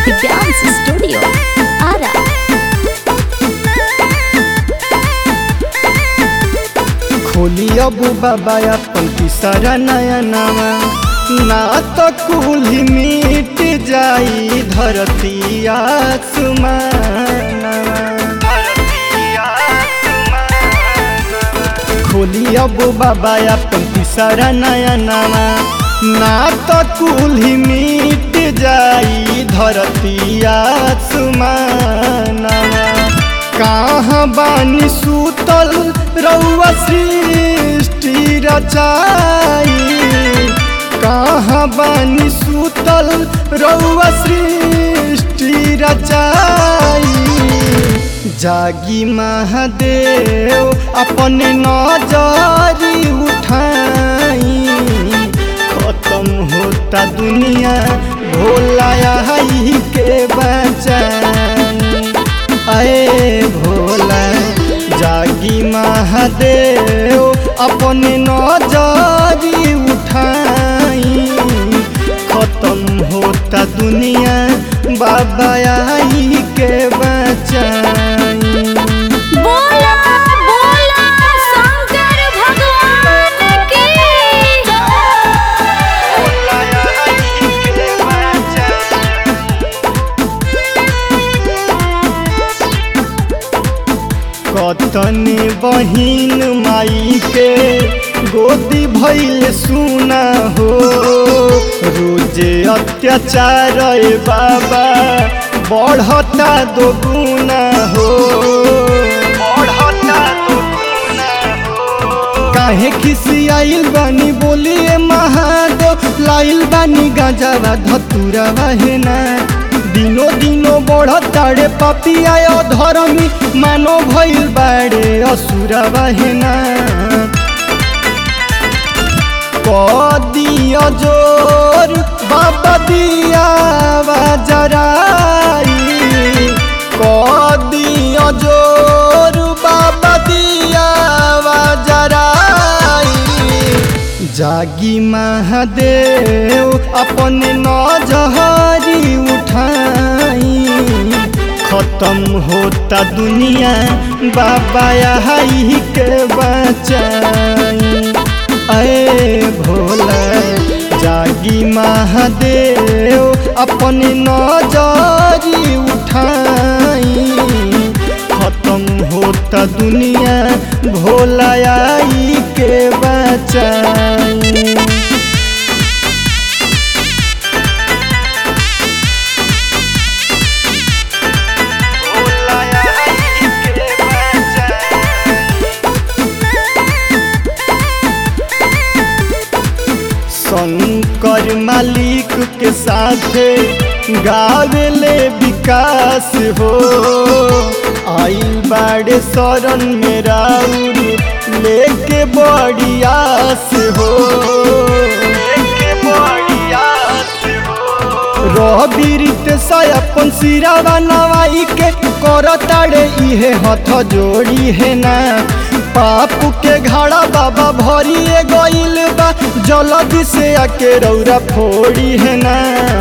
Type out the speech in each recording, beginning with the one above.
Dance Studio. Ara. खोली अब बाबा अपन तीसरा नया नवा ना तो कुली मिट जाई धरती आसमानवा खोली अब बाबा अपन तीसरा नया नवा ना तो कुली मिट जाई धरती आसमानवा कहाँ बानी सूतल रउआ सृष्टि रचाई कहाँ बानी सूतल रउआ सृष्टि रचाई जागी महादेव अपने नजरी उठाई खत्म होता दुनिया भोला आई के बचाई अरे भोला जागी महादेव अपने नजरी उठाई खत्म होता दुनिया बाबा आई के बचाई बोला बोला शंकर भगवान की कतनी बहिन माई के गोदी भैल सुना हो रोजे अत्याचार ए बाबा बढ़ता दो गुना हो बढ़ता दो काहे खिसी आइल बानी बोलिए महादेव लाइल बानी गांजावा धतुरावा है ना दिनो दिनो बढ़ताड़े पपिया धर्मी मानो भइल बाड़े असुरावा है ना कदिया जोर बाबा दिया जराई कदिया जोर बाबा दिया जराई जागी महादेव अपने नजहरी उठाई खत्म होता दुनिया बाबा आई के बचाई अरे भोला जागी महादेव अपने नजरी उठाई खत्म होता दुनिया भोला आई के बचाई शंकर मालिक के साथे गावेले विकास हो आइल बाड़े शरण में राउर लेके बड़ी आस हो रबीरित अपन सिरावा नवाई के करताड़े इहे हथ जोड़ी है ना पापू के घाड़ा बाबा भरिए गइल बा जल्दी से आके रौरा फोड़ी है ना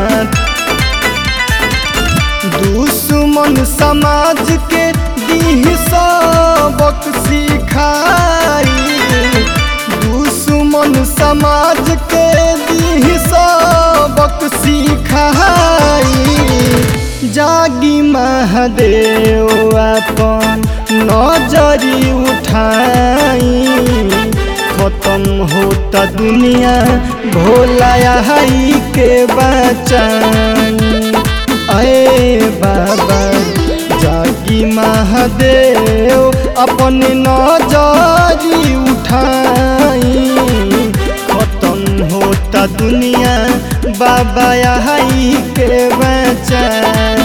दुश्मन समाज के दीह सबक सिखाई दुश्मन समाज के दीह सबक सिखाई जागी महादेव अपन नजरी उठाई खत्म होता दुनिया भोला आई के बचाई अरे बाबा जागी महादेव अपने नजरी उठाई खत्म होता दुनिया बाबा आई के बचाई